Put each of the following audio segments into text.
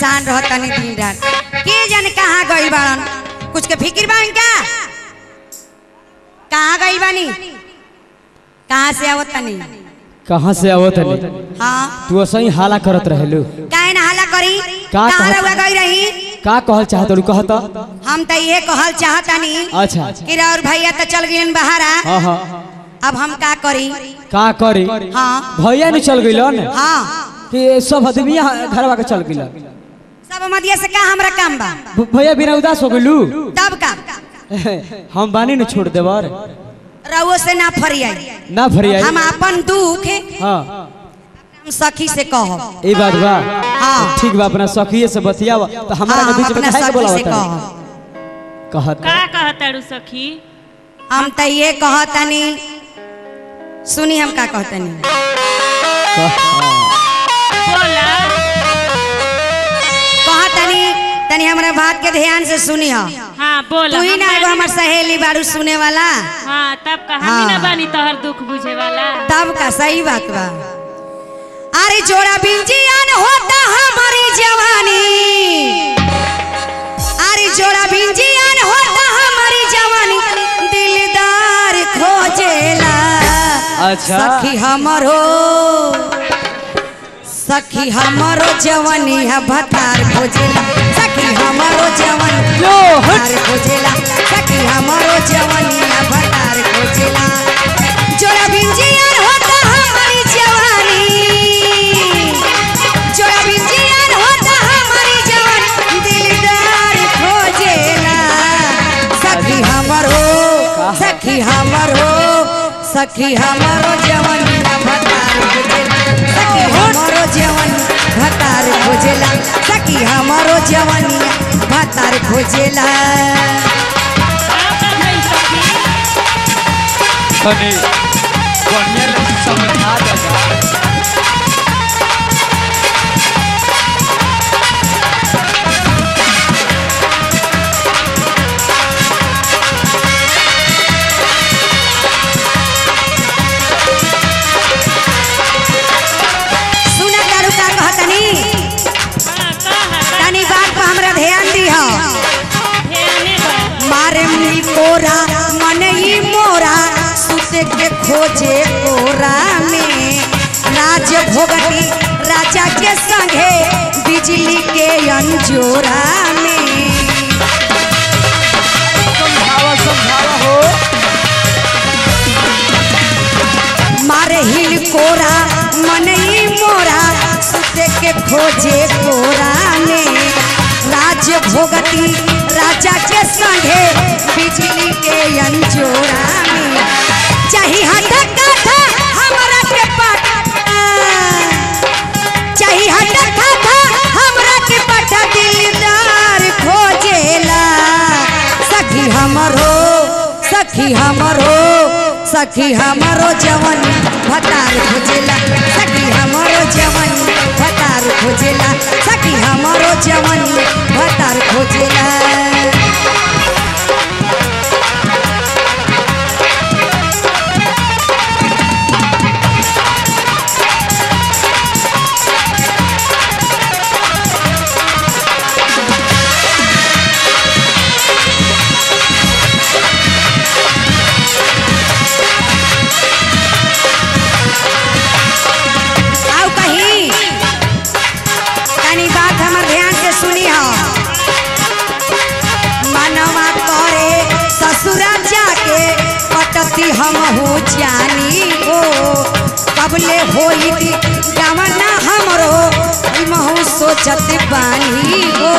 परेशान रहतनी दिन रात के जाने कहाँ गइल बाड़न कुछ के फिक्र बा इनका कहाँ गइल बानी कहाँ से आवत तनी कहाँ से आवत तनी हाँ तू असही हाला करत रहेलू काहे ना हल्ला करी का कहाँ कहत- रहुआ गई रही का कहल चाहत रू कहत हम तो ये कहल चाहतनी अच्छा अच्छा कि और भैया तो चल गए बाहर हाँ हाँ अब हम का करी का करी हाँ भैया नहीं चल गइलन हाँ कि सब आदमी घरवा के चल गइलन सब मदिया से का हमरा काम बा भ- भैया बिना उदास हो गइलू तब का हम बानी न छोड़ देवर रउओ से ना फरियाई ना भरिया हम अपन दुख हाँ हम सखी से कहब ई बात बा हाँ। ठीक बा अपना सखिए से बतियावा तो हमरा हाँ, के हम बीच में अपना काहे के सखी बोलावत से है? कहब कहत का कहतारू सखी हम तो ये कहतनी सुनी हम का कहतनी बोला कहतनी तनी हमरा बात के ध्यान से सुनी हो हाँ बोला तू ही हम ना एगो बानी- हमर सहेली बारू सुने वाला हाँ तब का हम हाँ। ही ना बानी तोहर दुख बुझे वाला तब का सही बात बा अरे जोड़ा बिंजियान होता हमारी जवानी अरे जोड़ा बिंजियान होता हमारी जवानी दिलदार खोजेला अच्छा। सखी हमरो सखी हमरो जवानी है भतार खोजेला सखी हमरो जवानी यो, हट। भतार खोजेला सखी हमरो जवानी है भतार खोजेला जोड़ा बिंजियान होता हमारी जवानी जोड़ा बिंजियान होता हमारी जवानी दिलदार खोजेला सखी हमरो सखी हमरो सखी हमरो जवानी ना भतार खोजेला सखी हमरो जवानी भतार खोजेला सखी हमरो जवानी भतार खोजेला का का भइल सखी तनी बढ़िया लोग समझा देगा सुना तारू का कहतनी हाँ कहा तनी बात पर हमरा ध्यान दिहो ध्याने बा मारे मिल कोरा मन ही मोरा सुते के खोजे कोरा में राज भोगती राजा के संगे बिजली के अंजोरा में समझावा समझावा हो मारे हिल कोरा मन ही मोरा सुते के खोजे कोरा में राज भोगती राजा के संगे बिजली के अंजोरा में चाही हट कथा हमरा के पटा चाही हट कथा हमरा के पटा दिलदार खोजेला सखी हमरो सखी हमरो सखी हमरो जवन भतार खोजेला सखी हमरो जवन भतार खोजेला सखी हमरो जवन भतार खोजेला आओ कहीं तनी बात हमर ध्यान से सुनी हो मनवा करे ससुरा जाके पटती हम हो जानी हो कबले होई दी जवना हमरो महू सोचत बानी हो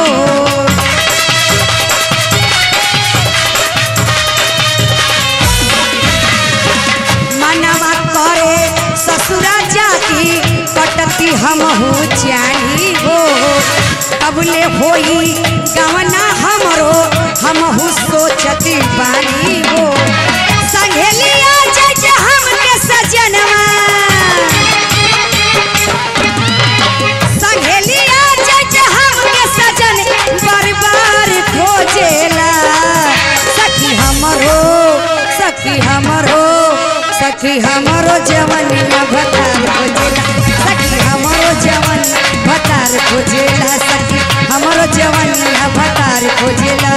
मनवा करे ससुरा जाती कटती हम हो जानी हो कबले होई गवना हमरो हम हो सोचती बानी हो संघेलिया जज हमके सजनवा संघेलिया जज हमके सजन बार बार खोजेला सखी हमरो सखी हमरो सखी हमरो जवनिया भतार खोजेला सखी हमरो जवन भतार खोजेला सखी जवनिया भतार खोजेला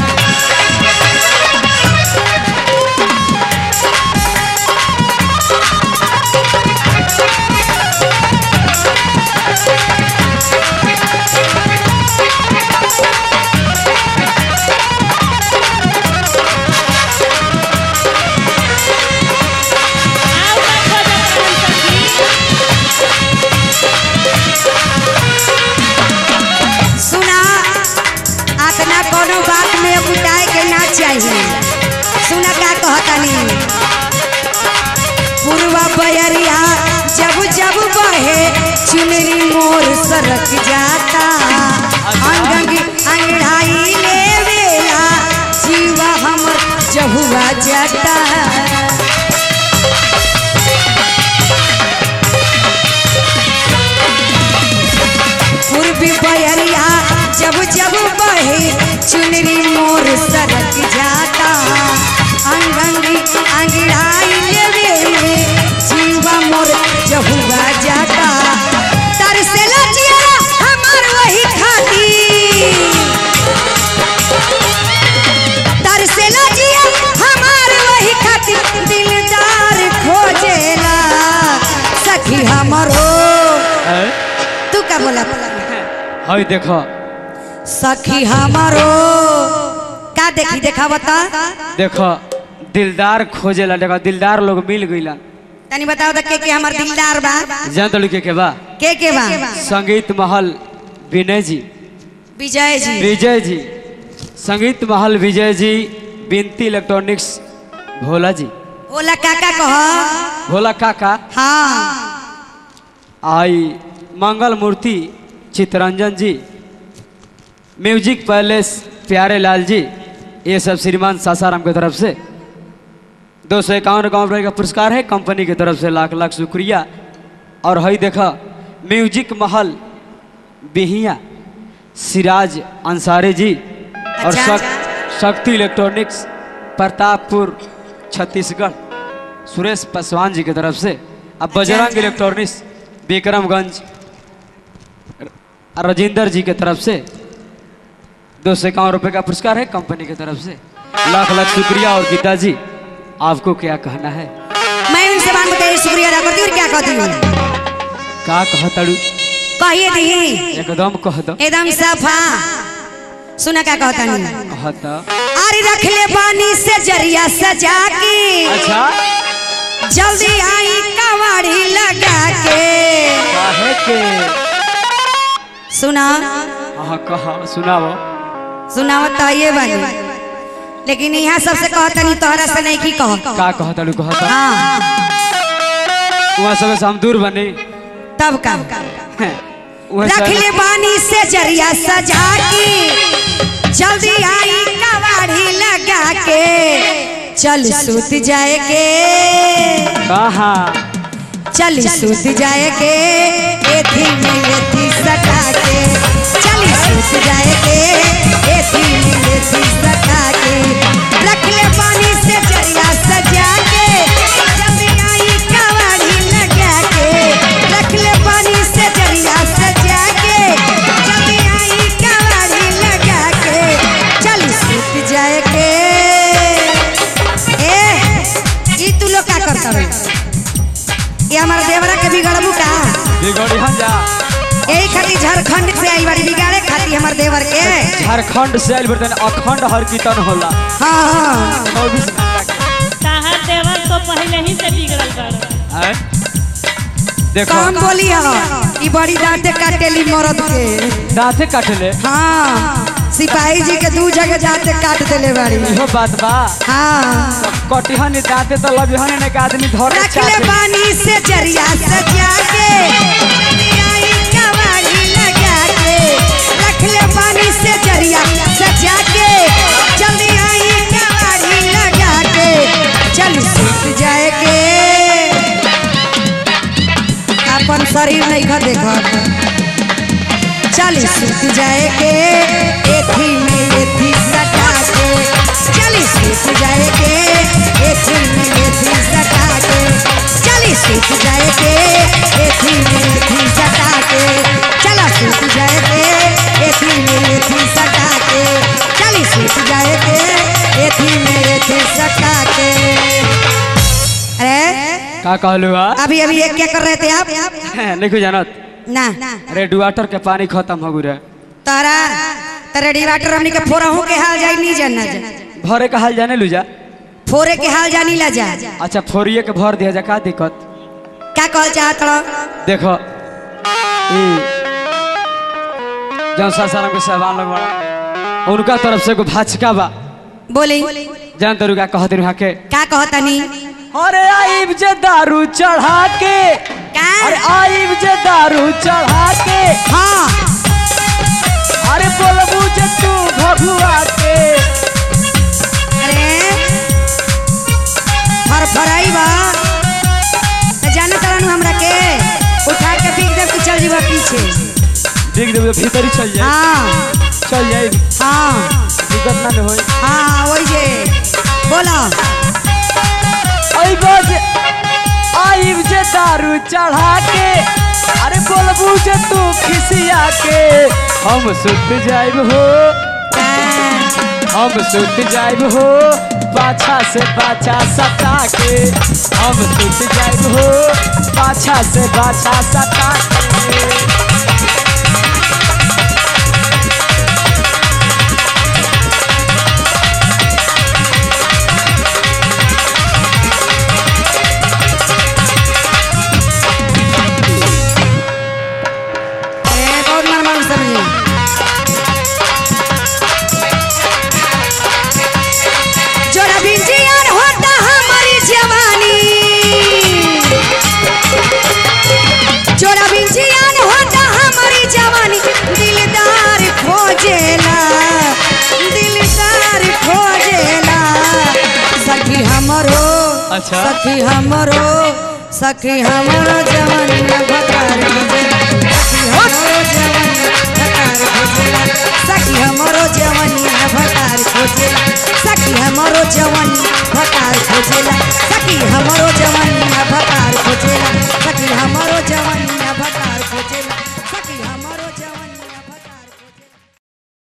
आओ का खोजत रहन सखी सुना अपना कोनो बात में उठाए के ना चाहिए सुना का कहतनी पूर्वा बयरिया जब जब बहे चुनरी मोर सरक जाता अंग अंगड़ाई ले वेला जीवा हमर जहुआ जाता पूर्वी बयरिया जब जब बहे चुनरी मोर सरक जाता अंगंगी अंगड़ाई लेवे में जीवा मोर जहुआ जाता तरसेला जिया हमार वही खाती तरसेला जिया हमार वही खाती दिलदार खोजेला सखी हमरो हैं? तू का बोला हई देखो सखी हमारो का देखी देखा बता देखो दिलदार खोजेला देखो दिलदार लोग मिल गइला तनी बताओ तो के के हमार दिलदार बा जान तलू के के बा के के बा संगीत महल विनय जी विजय जी विजय जी संगीत महल विजय जी बिनती इलेक्ट्रॉनिक्स भोला जी ओला काका कह भोला काका हाँ आई मंगल मूर्ति चितरंजन जी म्यूजिक पैलेस प्यारे लाल जी ये सब श्रीमान सासाराम की तरफ से दो सौ इक्यावन रुपये का पुरस्कार है कंपनी की तरफ से लाख लाख शुक्रिया और हई देखा म्यूजिक महल बिहिया सिराज अंसारी जी और अच्छा, शक, अच्छा। शक्ति इलेक्ट्रॉनिक्स प्रतापपुर छत्तीसगढ़ सुरेश पासवान जी की तरफ से अब बजरंग अच्छा। इलेक्ट्रॉनिक्स विक्रमगंज राजेंद्र जी की तरफ से दो सौ इक्यावन रुपये का पुरस्कार है कंपनी की तरफ से लाख लाख शुक्रिया और गीता जी आपको क्या कहना है मैं उनसे बात बताइए शुक्रिया अदा करती हूँ और क्या कहती हूँ का कह तड़ू कहिए दी एकदम कह दो एकदम सफा सुना क्या कहता नहीं कह दो अरे रख ले पानी से जरिया सजा के अच्छा जल्दी आई कवाड़ी लगा के काहे के सुना हाँ कहा सुनाओ सुना बताइए बानी लेकिन यहाँ सबसे कहता नहीं तोहरा से नहीं की कह का कह तड़ू कह दो हाँ वहाँ सब से हम दूर बने तब का वहाँ रख से ले पानी से जरिया सजा के जल्दी आई कवाड़ी लगा के चल सूत जाए के कहा चल सूत जाए के एथी में एथी सटा के चल सूत जाए के एथी में एथी सटा के रख ले पानी से जरिया सजा के जल्दी आई कवाड़ी लगा के रख ले पानी से जरिया सजा के जल्दी आई कवाड़ी लगा के चल सूत जाए के ए ई तू लोग का करता रहे ये हमारा देवरा के बिगड़बू का बिगड़ी हम जा यही खातिर झारखंड से आई बारी बिगाड़े खातिर हमार देवर के झारखंड से आयल बर्तन अखंड हर कीर्तन होला हाँ हाँ चौबीस घंटा के ताहर देवर तो पहले ही से बिगड़ल कर हैं? देखो कम बोली हो ई बड़ी दांते काटेली मरद के दांते काटले हाँ सिपाही जी के दू जगह जाते काट देले बाड़ी इहो बात बा हाँ कटिहन दांते तो लबिहन ने के आदमी धरे रख ले चाटे पानी से जरिया सजा के जल्दी आई कवाड़ी लगा के रख ले पानी से जरिया सजा के जल्दी आई कवाड़ी लगा के चल सूत जाए के अपन शरीर नहीं खा देखत चल सूत जाए के एथी में एथी सटा के चल सूत जाए के एथी में एथी सटा के चल सूत जाए के एथी में एथी सटा के चला सूत जाए के एथी में एथी का कहलू हा अभी अभी ये क्या कर रहे थे आप नहीं जानत ना रेडुआटर के पानी खत्म हो गया तारा तारा डिवाटर हमनी के फोरा हो के हाल जाई नहीं जानना जा भरे का हाल जाने लूजा फोरे के हाल जानी ला जा अच्छा फोरिए के भर दिया जा का दिक्कत क्या कहल चाहत रहो देखो ई जौन सासाराम के साहबान लोग बड़ा उनका तरफ से को भाचका बा बोली जान तरू का कहते रहा के क्या कहतनी अरे आइब जे दारू चढ़ा के का अरे आइब जे दारू चढ़ा के हाँ अरे बोलबू जे तू भगुआ के अरे फर फराई बा त जाना तरनु हमरा के उठा के पीक दे तू चल जीवा पीछे देख देबे भीतर ही चल जाए हाँ चल जाए हाँ दिक्कत ना होई हाँ वही जे बोला आइब जे आइब जे दारू चढ़ा के अरे बोलबू जे तू खिसिया के हम सुत जाइब हो हम सुत जाइब हो पाछा से पाछा सटा के हम सुत जाइब हो पाछा से पाछा सटा के ए बहुत नरमान समझी जोड़ा बिंजियान होता हमारी जवानी जोड़ा बिंजियान होता हमारी जवानी दिलदार खोजेला दिलदार खोजेला सखी हमरो अच्छा। सखी हमरो सखी हमरो जवानी भकार सखी हमरो जवानी भकार खोजेला सखी हमरो जवानी भकार खोजेला सखी हमरो जवानी भकार खोजेला सखी हमरो जवानी भकार